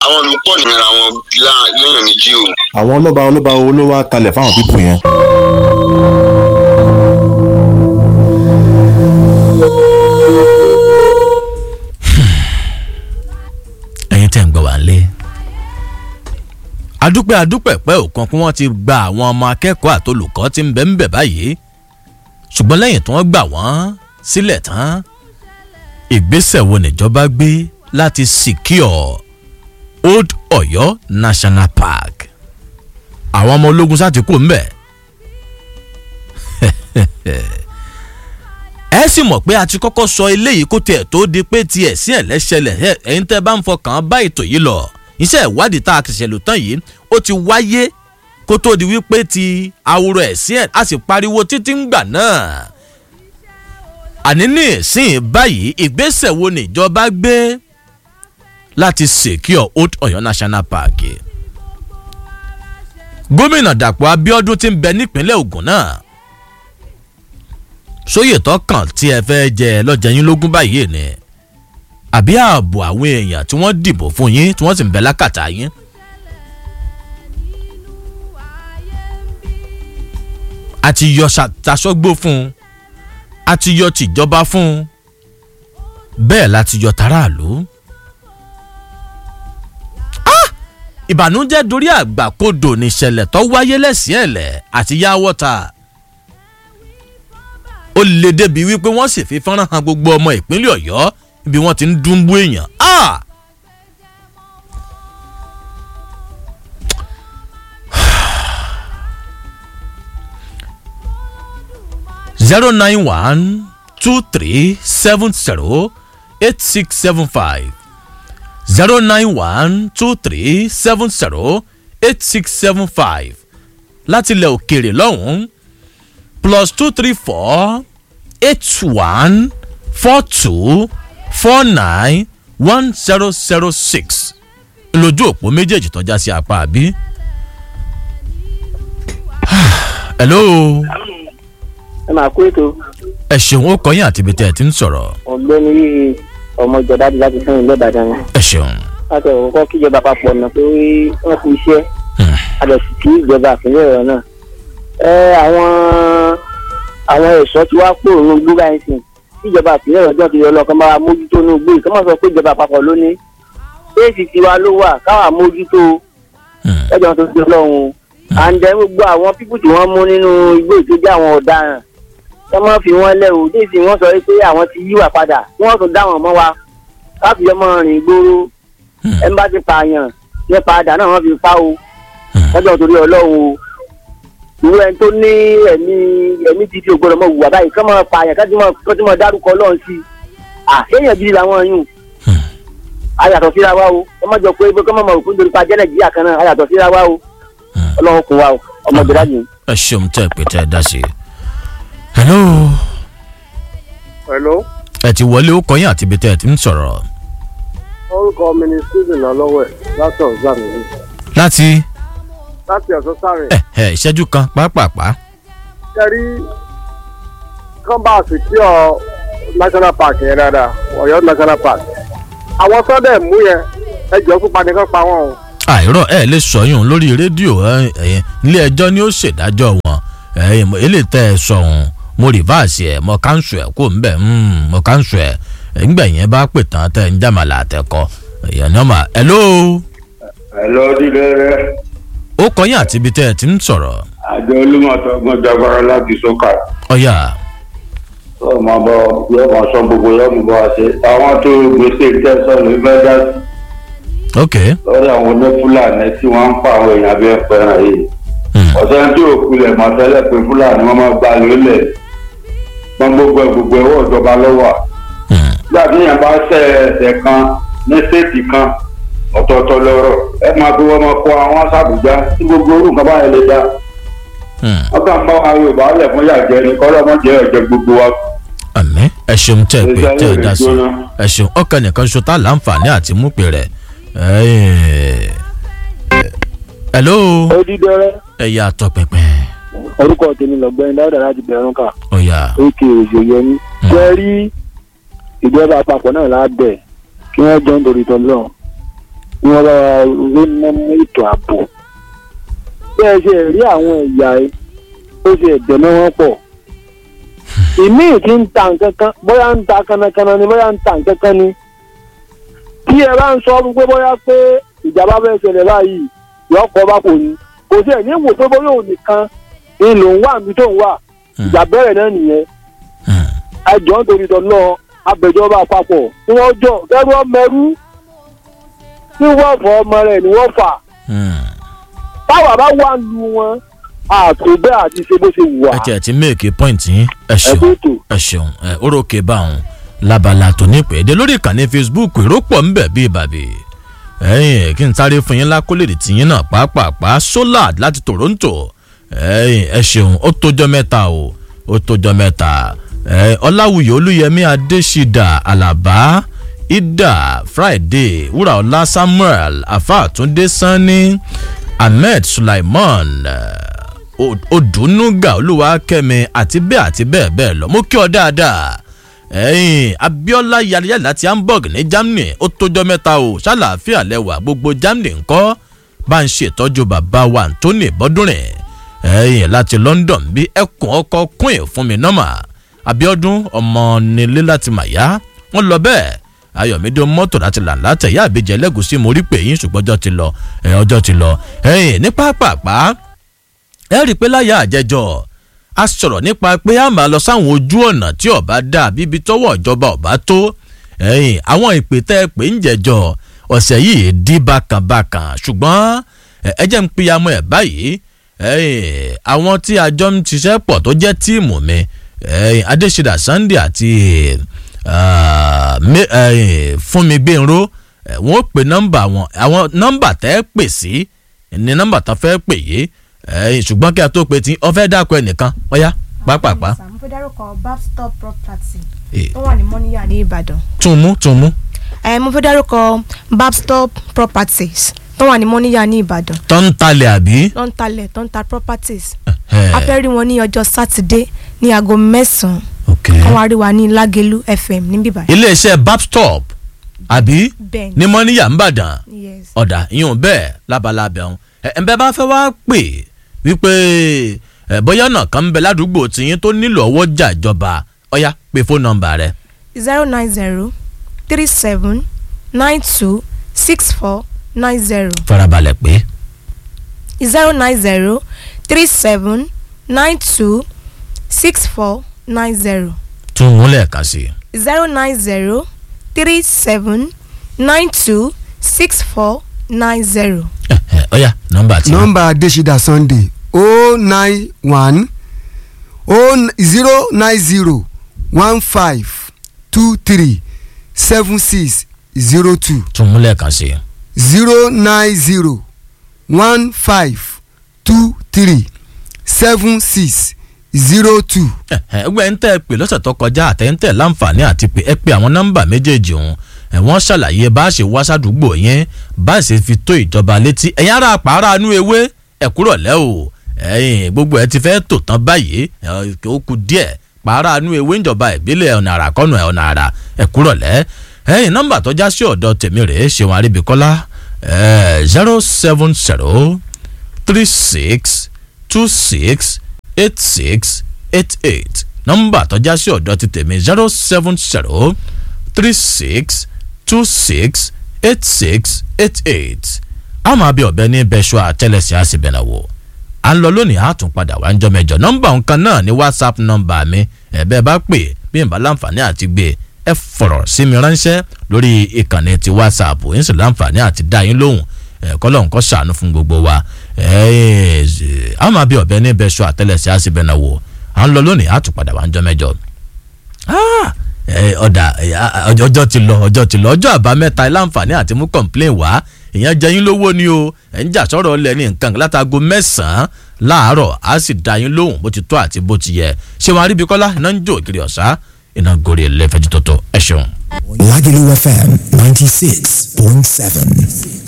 àwọn ìlú pọ̀ nínú àwọn lẹ́yìn méjì o. àwọn ọlọ́ba ọlọ́ba wo ló wá kalẹ̀ fáwọn pípù yẹn. ẹ̀yin tẹ́ ń gbọ́ wá lé. adúpẹ́ adúpẹ́ pẹ́ òkan kí wọ́n ti gba àwọn ọmọ akẹ́kọ̀ọ́ àtolùkọ́ tí ń bẹ ń bẹ̀ báyìí ṣùgbọ́n lẹ́yìn tí wọ́n gbà wọ́n sílẹ̀ tán ìgbésẹ̀ wo níjọba gbé láti secure old Ọ̀yọ́ National Park àwọn ọmọ ológun sá ti kú ń bẹ̀ ẹ sì mọ̀ pé a ti kọ́kọ́ sọ eléyìí kó tiẹ̀ tó di pé tiẹ̀ sí ẹ̀ lẹ́sẹ̀lẹ̀ ẹ̀yin tẹ́ bá ń fọkàn bá ètò yìí lọ iṣẹ́ ìwádìí tá a ṣẹlẹ̀ tán yìí ó ti wáyé kó tó di wípé ti àwòrán ẹ̀ sí ẹ̀ a sì pariwo títí ń gbà náà àní ní ìsìn báyìí ìgbésẹ̀ wo níjọba gbé láti secure old Ọ̀yọ́ National Park gómìnà Dàpọ̀ Abíọ́dún ti ń bẹ nípínlẹ̀ Ògùn náà sóyè tọkàn tí ẹ fẹ́ jẹ lọ́jà yín lógún báyìí ni àbí ààbò àwọn èèyàn tí wọ́n dìbò fún yín tí wọ́n sì ń bẹ lákàtà yín. a ti yọ tasọ́gbó fún un a ti yọ tìjọba fún un bẹ́ẹ̀ la ti yọ tàráàlú. ìbànújẹ́ dorí àgbàkodò níṣẹ̀lẹ̀ tó wáyé lẹ́sìn ẹ̀lẹ̀ àti yáwọ́ta ó lè débi wípé wọ́n sì fi fọ́nrán han gbogbo ọmọ ìpínlẹ̀ ọ̀yọ́ ibi wọ́n ti ń dúnbú èèyàn. zero nine one two three seven zero eight six seven five zero nine one two three seven zero eight six seven five láti ilẹ̀ òkèèrè lọ́hùn-ún plus two three four eight one four two four nine one zero zero six lójú òpó méjèèjì tọ́já sí apá àbí. hello. ẹ máa kú ètò ẹ ṣeun ó kọyìn àti ibi tẹ́ ẹ ti ń sọ̀rọ̀. ọ̀gbẹ́ni yìí ọmọ ìjọba di láti fún ìlú ìbàdàn yẹn ẹ ṣeun. láti ọ̀rọ̀ kọ́ kíjọba papọ̀ ọ̀nà pé wọ́n fi iṣẹ́ àdẹ̀sí kí ìjọba àfihàn ọ̀rọ̀ náà. ẹ àwọn àwọn ẹ̀ṣọ́ tí wàá pò ní gbúgbà yẹn sìn kíjọba àfihàn ọjọ́ ti yọ lọ́kàn bá wa mójútó ní gbé kí wọ́n sọ pé ìjọba àpapọ̀ ló ní éèsì tiwa ló wà káwa mójútó ẹjọ́ tó ti ọlọ́run àǹdẹ gbogbo àwọn pípù tí wọ́n mú nínú igbó ìtọ́jú àwọn ọ̀daràn kí wọ́n fi wọ́n lẹ̀ o déèsì wọ́n sọ pé àwọn ti yíwà padà wọ́n tún dá wọn mọ́ wa káfí ọmọ rìn gbòòrò ẹ̀ ń bá ti pààyàn nípa àdá náà wọ́n fi pa o lọ́jọ́ torí ọlọ́run o irú ẹni tó ní ẹ̀mí ẹ̀mí títí ògbọ́dọ̀ mọ̀ wùwà báyìí kọ́ mọ̀ pààyàn kọ́ tí mọ̀ dárúkọ ọlọ́run sí i àṣeyàn gidi làwọn yùn ayàtọ̀ síra wa o kọ́ mọ̀ jọ pé kọ́ mọ̀ mọ̀ òkú nítorí pa jẹ́ nàìjíríà kan náà ayàtọ̀ síra wa o ọlọ́run kún wa o ọmọ ìjọba yìí. ẹ ṣeun tẹ́ ẹ pé tẹ́ ẹ dá sí i. hello. hello. ẹ ti wọlé ó kọyìn àti ibi tẹ́ ẹ ti ń sọ̀rọ̀. orúkọ mi ni stephen ọlọ́wẹ̀ láti ọ̀sán mi. láti. láti ọ̀sán sáré. ẹ ẹ ìṣẹ́jú kan pàápàá. kẹrí kọ́ńbà secure national park yẹn dáadáa ọ̀yọ́ national park. àwọn sọ́dẹ̀ mú yẹn ẹjọ́ fún panikan pa wọ́n o. àìrọ̀ ẹ lè sọyún lórí rédíò ilé ẹjọ́ ni ó ṣèdájọ́ wọn èlé tẹ́ ẹ sọ̀hún mo rìvásì ẹ̀ mo kánṣu ẹ̀ kó ń bẹ̀ mo kánṣu ẹ̀ ńgbà yẹn bá pè tán tẹ́ ń jàmàlà àtẹ̀kọ́ èèyàn ní ọmọ hello. hello dídẹ́rẹ́. ó kọyìn àti ibi tẹ́ ẹ ti ń sọ̀rọ̀. àjọ olúmọ̀tò ọgbọ́n jagbara láti sọ́kà. ọ̀yà. yóò máa bọ yóò máa sọ gbogbo yóò mú bọ́ àṣẹ àwọn tó gbèsè tẹ̀sán ní fẹ́ dá sí. ok. lórí àwọn onífúlàní tí wọ́n ń pa àwọn èèyàn bí ẹ̀fẹ̀ràn yìí. ọ̀sẹ̀ tí ò kulẹ̀ mọ̀ tẹ́lẹ̀ pé fúlàní wọ́n máa gba lólẹ̀ wọ́n gbogbo ẹ̀ gbogbo ẹ̀wọ̀ ìjọba lọ́wọ́ nígbà tí yẹn bá ṣe ẹsẹ̀ kan ní stéètì kan ọ̀tọ̀ọ̀tọ̀ lọ́rọ̀ ẹ máa fi wọ́n máa kó àwọn sàbùjá tí gbogbo orú nǹkan báyẹn lè dá. wọ́n kàn bá wa yorùbá lẹ̀ fún yàjẹ́ ni kọ́ lọ́mọ jẹ́ ọ̀jẹ̀ gbogbo wa. àmì ẹ ṣeun tẹ pé tẹ ẹ dá sí ẹ ṣeun ọkàn nìkan ṣo tá láǹfààní àti mú pè rẹ. hello. odidẹrẹ. ẹ̀yà àtọ̀pẹ̀pẹ̀. orúkọ tèmi lọ́gbẹ́ni dáúdà láti bẹ̀rùn kà. ọ̀yà. òkè òṣèyẹmí. jẹ́ rí ìjọba àpapọ̀ náà lábẹ́ kí wọ́n jọ ń torí tọ́lọ́ kí wọ́n bá wa rí mọ́mọ́ ètò ààbò bẹ́ẹ̀ ṣe rí àwọn ẹ̀yà ẹ̀ ó ṣe ẹ̀dẹ̀ náà wọ́n pọ̀ ìmíì tí ń ta nǹkan kan bóyá ń ta kanakana ni bóyá ń ta nǹkan kan ni tí ẹ bá ń sọ fún pé bóyá pé ìjàmbá fẹ́ ṣẹlẹ̀ báyìí yọ̀ọ́ kọ́ bá kò ní kò sí ẹ̀ ní wò pé bóyá òun nìkan ni lòun wà níbi tóun wà ìjà bẹ̀rẹ̀ náà nìyẹn ẹjọ́ nítorí tọ́lọ́ abẹjọba àpapọ̀ tí wọ́n jọ kẹ́rù ọmọẹrú tí wọ́n fọ ọmọ rẹ̀ ni wọ́n fà táwa bá wà lu wọn àtúbẹ̀ àti ṣe bó ṣe wù wá ẹ tiẹ̀ ti méèkì pọ́ìntì yín ẹ ẹ ṣeun kó tó. ẹ ṣeun ẹ orókè bá òun labala tó ní pèédé lórí ìkànnì facebook èrò pọ̀ ń bẹ̀ bíi bàbí ẹ̀yìn kí n sáré fún yín lákólèdè tìyín náà pàápàá solad láti toronto ẹ̀yìn ẹ ṣeun ó tójọ́ mẹ́ta o ó tójọ́ mẹ́ta ẹ̀ ọláwùyí olúyẹmí adésídà alaba ida friday wúràọlá samuel afáàtúndé sanni ahmed sulaiman eh, O- odunuga olúwakẹ́mi àti bẹ́ẹ̀ àti bẹ́ẹ̀ bẹ́ẹ̀ lọ mo kí ọ dáadáa ẹ̀yin abiola yaliyali láti hamburg ní germany ó tójọ́ mẹ́ta o ṣàlàáfíà lẹ́wà gbogbo germany ńkọ́ bá ń ṣètọ́jú bàbá wa anthony bọ́dúnrin ẹ̀yin láti london bí ẹkùn ọkọ̀ queen fún mi nọ́mà abiodun ọmọ nílé láti màyá wọn lọ bẹ́ẹ̀ ayọ̀mídé mọ́tò láti là látẹ̀yà àbíjẹ́ lẹ́gùsí mo rí pé yín ṣùgbọ́n ọjọ́ ti lọ ẹ̀ ọjọ́ ti lọ ẹ̀yin ní pápápá ẹ rí i pé láyà àjẹjọ a sọ̀rọ̀ nípa pé a máa lọ sáwọn ojú ọ̀nà tí ọba dà bíbi tọ́wọ́ ìjọba ọba tó ẹ̀yìn àwọn ìpè tẹ́ ẹ pé ń jẹjọ ọ̀sẹ̀ yìí dí bákànbákàn ṣùgbọ́n ẹ ẹ jẹ́ ń pìyàmọ́ ẹ̀ báyìí ẹ̀yìn àwọn tí a jọ ń ṣiṣẹ́ pọ̀ tó jẹ́ tíìmù mi ẹ̀yìn adésídà sunday àti ah, mi- ẹ̀yìn fúnmi gbẹ̀nró ẹ̀, wọ́n pe nọ́mbà wọn àwọn nọ́mbà tẹ́ ẹ pè sí ní nọ́mbà tó fẹ́ pè yé ẹ̀yìn ṣùgbọ́n kí a tó pe tí ọ fẹ́ dákọ̀ ẹnìkan ọ̀yá pápápá mo fẹ́ dárúkọ babstop property Eh. tó wà ní mọ́níyà ní ìbàdàn. tún mú tún mú ẹ mo fẹ́ dárúkọ babstop properties tó wà ní mọ́níyà ní ìbàdàn. tó ń talẹ̀ àbí. tó ń talẹ̀ tó ń ta properties. Ẹ̀, a fẹ́ rí wọn ní ọjọ́ sátidé ní aago mẹ́sàn-án ok wọ́n wá rí wa ní lágẹ̀lú fm níbí báyìí. iléeṣẹ́ babstop àbí bẹ́ẹ̀ ní mọ́níyà ń bàdàn yes. ọ̀dà ìyún bẹ́ẹ̀ lábalábẹ́ ọ̀hún ẹ̀ ẹ̀ bẹ́ẹ̀ bá fẹ́ wá pè wípé ẹ̀ bóyá ọ̀nà kan ń bẹ ládùúgbò tiyín tó nílò ọwọ́ jà ìjọba ọ̀yá pé fóònù nọ́mbà rẹ̀ zero nine zero three seven nine two six four nine zero farabalẹ̀ pé zero nine zero three seven nine two six four nine zero tún mú lẹ́ẹ̀kan sí i zero nine zero three seven nine two six four nine zero. Ẹ̀, ẹ̀, ọ̀yá nọ́mbà tí nọmba adesida sunday o nine one o zero nine zero one five two three seven six zero two tún mú lẹ́ẹ̀kan sí i zero nine zero one five two three seven six zero two. ẹgbẹ́ ń tẹ́ ẹ pè lọ́sẹ̀ tó kọjá àtẹ̀ǹtẹ̀ láǹfààní àti pé ẹ pé àwọn nọ́mbà méjèèjì ọ̀hún ẹ̀ wọ́n ṣàlàyé bá a ṣe wá sádùúgbò yẹn bá a ṣe fi tó ìjọba létí ẹ̀yin ara àpárá inú ewé ẹ̀ kúrọ̀ lẹ́ o ẹ̀yìn gbogbo ẹ̀ ti fẹ́ tò tán báyìí ẹ̀, ó kù díẹ̀ pàárá inú ewé ìjọba ìbílẹ̀ ọ̀nà àrà kọ́nà ọ̀nà àrà ẹ̀ kúrọ̀ lẹ́ ẹ̀yìn nọ́mbà tó já sí ọ̀dọ̀ tèmi rèé ṣeun àríbíkọ́lá zero seven zero three six two six eight six eight eight nọ́mbà tọ́já sí ọ̀dọ̀ ti tèmi zero seven zero three six two six eight six eight eight a máa bí ọ̀bẹ ní bẹ́ṣọ àtẹlẹsẹ̀ àṣìbẹ̀nà wò à ń lọ lónìí a tún padà wá ń jọ mẹjọ nọ́mbà nǹkan náà ní whatsapp nọ́mbà mi ẹ̀bẹ́ bá pè bí n bá láǹfààní àti gbé ẹ fọ̀rọ̀ sí mi ránṣẹ́ lórí ìkànnì ti whatsapp yín sì láǹfààní àti dá yín lóhùn kọ́lọ̀ nǹkan ṣàánú fún gbogbo wa a máa bí ọ̀bẹ ní bẹ́ṣọ àtẹlẹsẹ̀ àṣìbẹ̀nà wò à ń lọ lónìí a tún padà wá ń jọ mẹjọ ọ̀dà ọjọ́ ti lọ ọjọ́ ti lọ ọjọ́ àbámẹ́ta láǹfààní àti mú complain wá ìyẹn jẹ yín lówó ni o ẹ̀ ń jà sọ̀rọ̀ ọ̀lẹ́ ní nǹkan látago mẹ́sàn-án láàárọ̀ á sì dá yín lóhùn bó ti tó àti bó ti yẹ ṣé wọn aríbi kọ́lá iná ń jó ìkiri ọ̀sá iná gorí ẹlẹ́fẹ̀ẹ́ tó tó ẹ ṣeun. Lagelu FM 96.7.